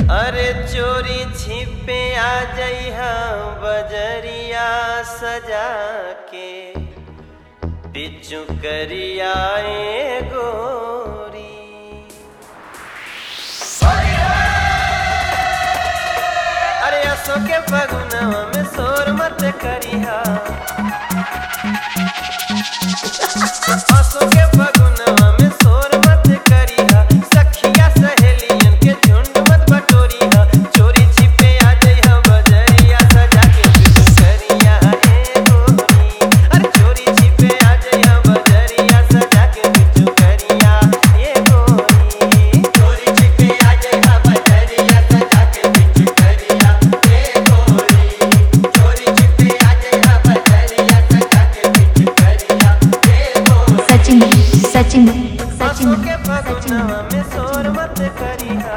अरे चोरी छिपे आ जइहा बजरिया सजा के पिचु करिया ए गोरी अरे असो के फगुनवा में शोर मत करिहा असो के फगुनवा में शोर मत करिहा सखिया सहेलियन के झुंड मत बटोरिहा चोरी छिपे आ जइहा बजरिया सजा के पिचु करिया ए गोरी अरे चोरी छिपे आ जइहा बजरिया सजा के पिचु करिया ए गोरी चोरी छिपे आ जइहा बजरिया सजा के पिचु करिया ए गोरी चोरी छिपे आ जइहा बजरिया सजा के पिचु करिया ए गोरी सचिन सचिन आंसू सचिन के सचिन फगुनवा में शोर मत करिहा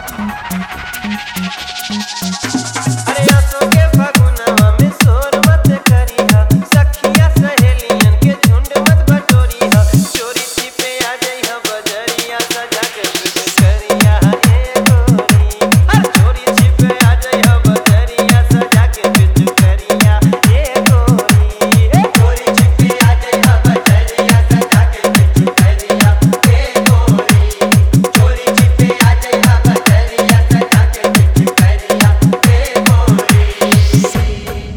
अरे आंसू के फगुनवा में शोर मत करिहा सखिया सहेलियन के झुंड मत बटोरिहा चोरी छिपे आ जइहा बजरिया सजा के पिच करिया ए गोरी अरे चोरी छिपे आ जइहा बजरिया सजा के पिच करिया ए गोरी ए चोरी छिपे आ जइहा बजरिया सजा के पिच करिया ए गोरी चोरी छिपे आ जइहा बजरिया सजा के पिच करिया ए गोरी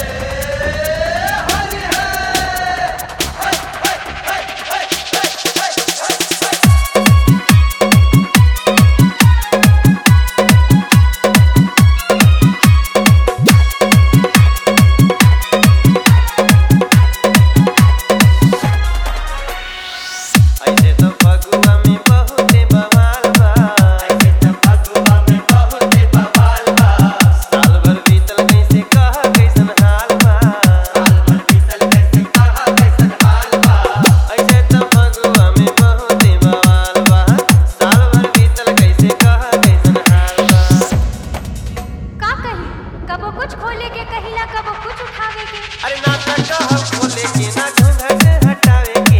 ऐसे तो फगुआ में बहुते बवाल बा ऐसे तो फगुआ में बहुते बवाल बा साल भर बीतल कैसे कहा कैसन हाल बा साल भर बीतल कैसे कहा कैसन हाल बा ऐसे तो फगुआ में बहुते बवाल बा साल भर बीतल कैसे कहा कैसन हाल बा का कही कबो कुछ खोले के कहिला कबो कुछ उठावे के अरे ना त कहा खोले के ना घूंघट हटावे के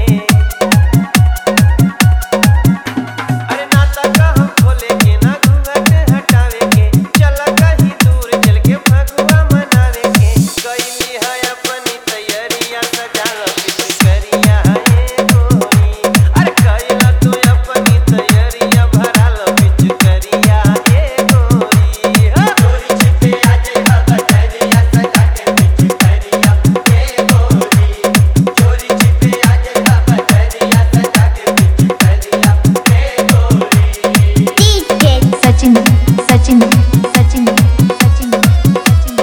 अरे ना त कहा खोले के ना घूंघट हटावे के चल कहीं दूर चल के फगुआ मनावे के कैली है अपनी तैयारिया सजा लो पिछ करिया ए गोरी अरे कैला तू अपनी तैयारिया भरा लो पिछ करिया ए गोरी हा चोरी छिपे आ जइहा बजरिया सजा के पिछ करिया ए गोरी चोरी छिपे आ जइहा बजरिया सजा के पिछ करिया ए गोरी सचिन सचिन सचिन सचिन सचिन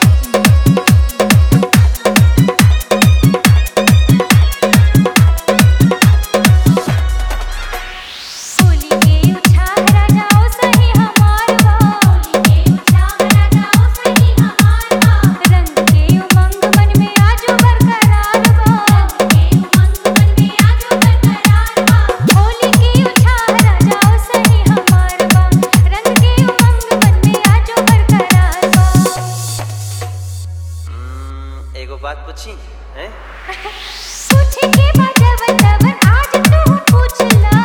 होली के उछाल राजाओ सही हमार बा होली के उछाल राजाओ सही हमार बा रंग के उमंग मन में आजो बरकरार बा रंग के उमंग मन में आजो बरकरार बा होली के उछाल राजाओ सही हमार बा रंग के उमंग मन में आजो बरकरार बा हम्म, एगो बात पूछी हैं पूछे के बजवन तवन आज तू पूछला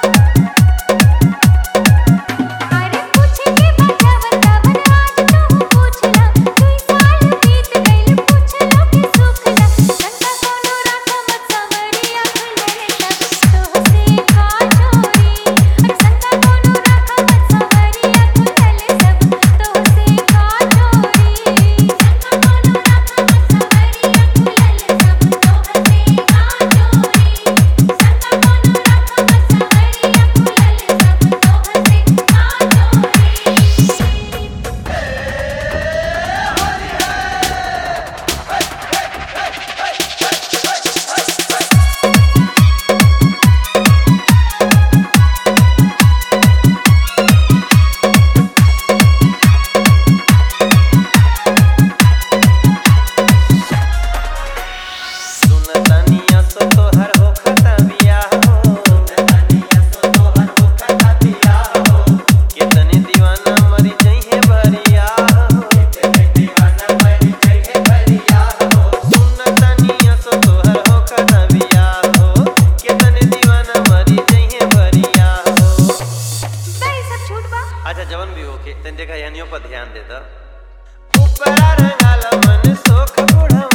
अरे पूछे के बजवन तवन आज तू पूछला दुई साल बीत गइल पूछला के सुखला संता कोनो राखा मत सवरिया खुलले सब तोहसे का चोरी अरे संता कोनो राखा मत सवरिया खुलले सब तोहसे का चोरी संता कोनो राखा मत सवरिया खुलले सब तोहसे का चोरी होके तन देखा यानियों पर ध्यान दे दा ऊपरा रंगाला मन सोख बुढ़वा